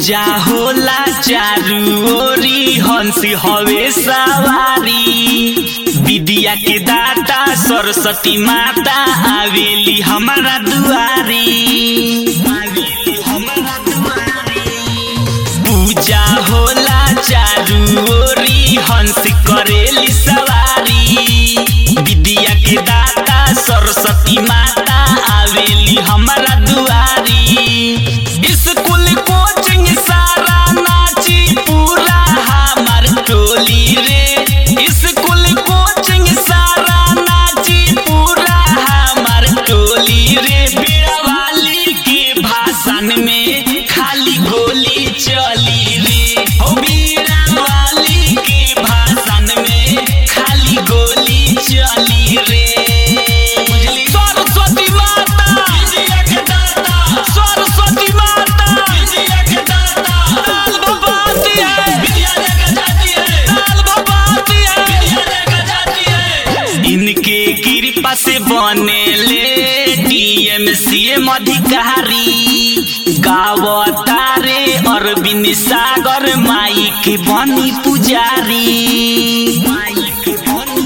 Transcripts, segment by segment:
पूजा होला चारू ओरी हंसी हवे सवारी विद्या के दाता सरस्वती माता आवेली हमारा दुआरी आवेली हमारा दुआरी पूजा होला चारू ओरी हंस करेली सवारी विद्या के दाता सरस्वती माता आवेली हमारा दुआरी स्कूल कोचिंग सारा नाची पूरा हमार टोली रे स्कूल कोचिंग सारा नाची पूरा हमार टोली रे बेड़वाली के भाषण में खाली गोली चली रे हो बीड़ावाली के भाषण में खाली गोली चली रे बुझली सरस्वती माता विजय के दाता सरस्वती माता विजय के दाता लाल भगवती है विद्या लेकर जाती है लाल भगवती है विद्या लेकर जाती है इनके कृपा से बने ले डीएमसीएम अधिकारी गावतारे अरविंद सागर माई के बनी पुजारी माई के बनी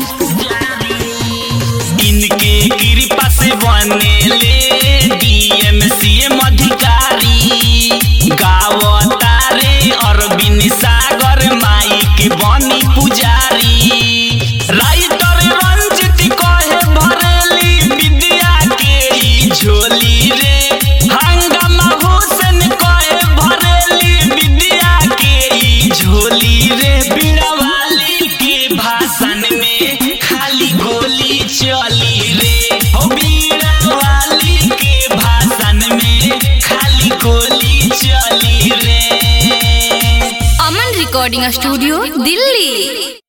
इनके कृपा से बने ले डीएमसीएम अधिकारी गावतारे अरविंद सागर माई के बनी पुजारी राइटर रंजित कहे भरेली विद्या के ई झोली रे हंगामा हुसैन कहे भरेली विद्या के ई झोली रे बीड़ावाली के भाषण में खाली गोली चली रे हो बीड़ावाली के भाषण में खाली गोली चली रे अमन रिकॉर्डिंग स्टूडियो दिल्ली